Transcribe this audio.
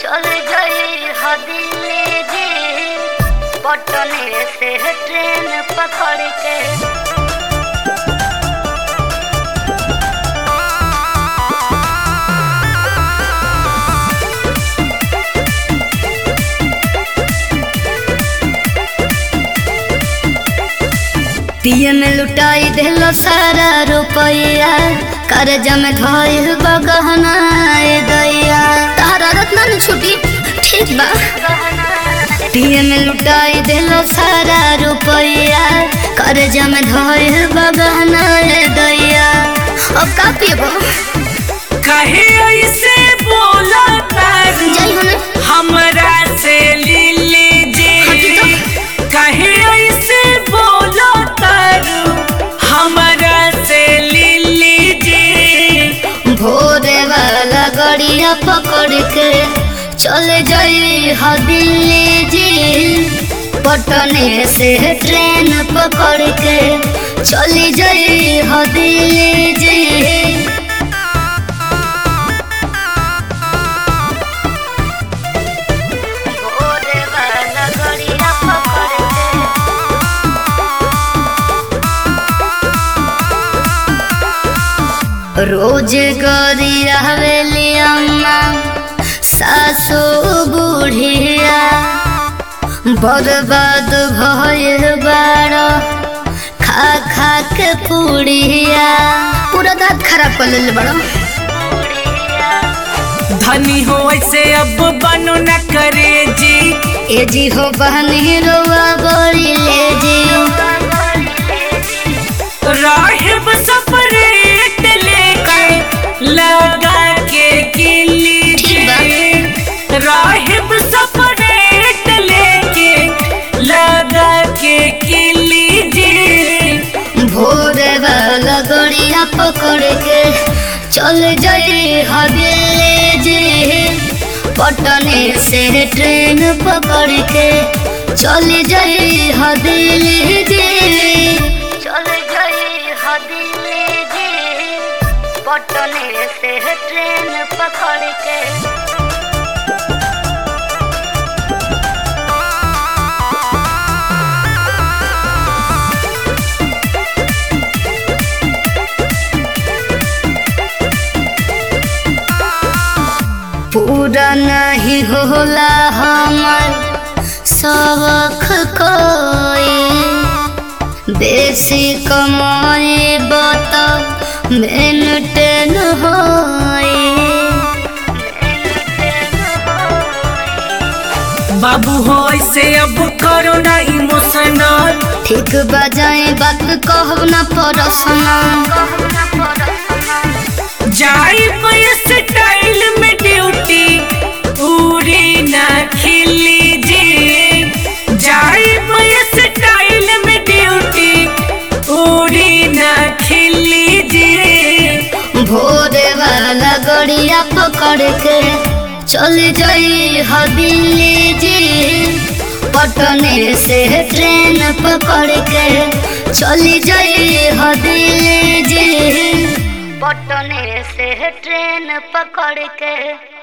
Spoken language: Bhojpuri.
चल गई ह दिल्ली जी पटने से ट्रेन पकड़ के पिए में लुटाई देलो सारा रुपया कर्ज में धोइल बगहना ए दैया तारा रत्ना न छुटी ठीक बा पिए में लुटाई देलो सारा रुपया कर्ज में धोइल बगहना ए दैया अब का पिएबो कहे ऐसे बोला तारू जाई हो ना हमरा से ले हटी लीजिए तो। कहे ऐसे बोला तारू हमरा से ले लीजिए भोरे वाला गड़िया पकड़ के चले जाई ह दिल्ली जी पटने से ट्रेन पकड़ के चली जाई ह दिल्ली जी भोरे वाला गड़िया पकड़ के रोज गरी हवेली अम्मा सासू बुढ़िया बर्बाद भइल बाड़ खा खा के पुड़िया पूरा दांत खराब कर लेले बड़ो धनी हो ऐसे अब बनो न करे जी ए जी हो बहनी रोआ बड़ी ले जी राहिब सपरेट लेके लगा के किली जी राहिब सपरेट लेके लगा के किली जी भोरे वाला गड़िया पकड़ के चल जाई हवेली जी पटने से ट्रेन पकड़ के चल जाई हवेली जी चल जाई हवेली जी पटने से ट्रेन पकड़ के पूरा नहीं होला हमर सबक कोई बेसी कमाई बता मेंटेन होई बाबू हो ऐसे अब करो ना इमोशनल ठीक बजाए बात कहब ना परसना जाई स्टाइल में ड्यूटी पूरी ना खिली जी जाई स्टाइल में ड्यूटी पूरी ना खिली जी भोरे वाला गड़िया पकड़ के चल जाई ह दिल्ली जी पटने से ट्रेन पकड़ के चली जाई ह दिल्ली जी पटने से ट्रेन पकड़ के